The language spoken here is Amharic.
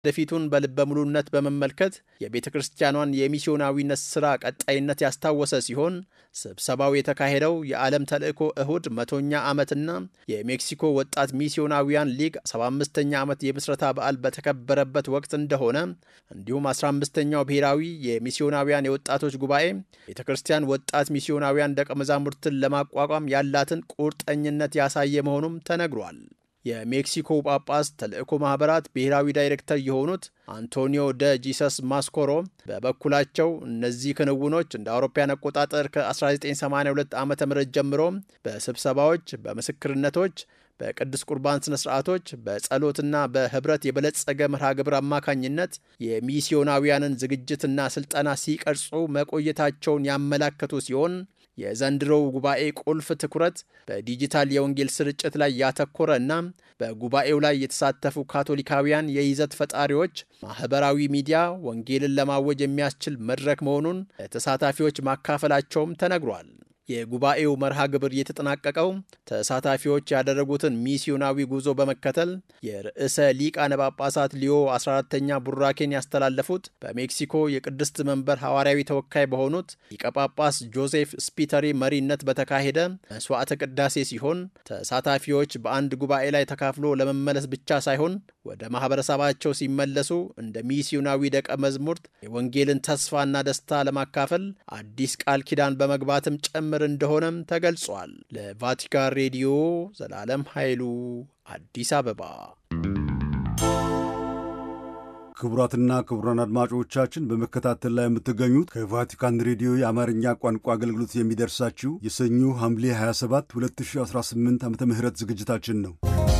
ወደፊቱን በልበ ሙሉነት በመመልከት የቤተ ክርስቲያኗን የሚስዮናዊነት ሥራ ቀጣይነት ያስታወሰ ሲሆን ስብሰባው የተካሄደው የዓለም ተልእኮ እሁድ መቶኛ ዓመትና የሜክሲኮ ወጣት ሚስዮናዊያን ሊግ 75ኛ ዓመት የምስረታ በዓል በተከበረበት ወቅት እንደሆነ እንዲሁም 15ኛው ብሔራዊ የሚስዮናዊያን የወጣቶች ጉባኤ ቤተ ክርስቲያን ወጣት ሚስዮናዊያን ደቀ መዛሙርትን ለማቋቋም ያላትን ቁርጠኝነት ያሳየ መሆኑም ተነግሯል። የሜክሲኮ ጳጳስ ተልእኮ ማኅበራት ብሔራዊ ዳይሬክተር የሆኑት አንቶኒዮ ደ ጂሰስ ማስኮሮ በበኩላቸው እነዚህ ክንውኖች እንደ አውሮፓውያን አቆጣጠር ከ1982 ዓ ም ጀምሮ በስብሰባዎች፣ በምስክርነቶች፣ በቅዱስ ቁርባን ስነ ስርዓቶች፣ በጸሎትና በህብረት የበለጸገ መርሃ ግብር አማካኝነት የሚስዮናውያንን ዝግጅትና ስልጠና ሲቀርጹ መቆየታቸውን ያመላከቱ ሲሆን የዘንድሮው ጉባኤ ቁልፍ ትኩረት በዲጂታል የወንጌል ስርጭት ላይ ያተኮረ እና በጉባኤው ላይ የተሳተፉ ካቶሊካውያን የይዘት ፈጣሪዎች ማኅበራዊ ሚዲያ ወንጌልን ለማወጅ የሚያስችል መድረክ መሆኑን ለተሳታፊዎች ማካፈላቸውም ተነግሯል። የጉባኤው መርሃ ግብር የተጠናቀቀው ተሳታፊዎች ያደረጉትን ሚስዮናዊ ጉዞ በመከተል የርዕሰ ሊቃነ ጳጳሳት ሊዮ 14ተኛ ቡራኬን ያስተላለፉት በሜክሲኮ የቅድስት መንበር ሐዋርያዊ ተወካይ በሆኑት ሊቀ ጳጳስ ጆዜፍ ስፒተሪ መሪነት በተካሄደ መስዋዕተ ቅዳሴ ሲሆን ተሳታፊዎች በአንድ ጉባኤ ላይ ተካፍሎ ለመመለስ ብቻ ሳይሆን ወደ ማኅበረሰባቸው ሲመለሱ እንደ ሚስዮናዊ ደቀ መዝሙርት የወንጌልን ተስፋና ደስታ ለማካፈል አዲስ ቃል ኪዳን በመግባትም ጭምር እንደሆነም ተገልጿል። ለቫቲካን ሬዲዮ ዘላለም ኃይሉ አዲስ አበባ። ክቡራትና ክቡራን አድማጮቻችን በመከታተል ላይ የምትገኙት ከቫቲካን ሬዲዮ የአማርኛ ቋንቋ አገልግሎት የሚደርሳችሁ የሰኞ ሐምሌ 27 2018 ዓ ም ዝግጅታችን ነው።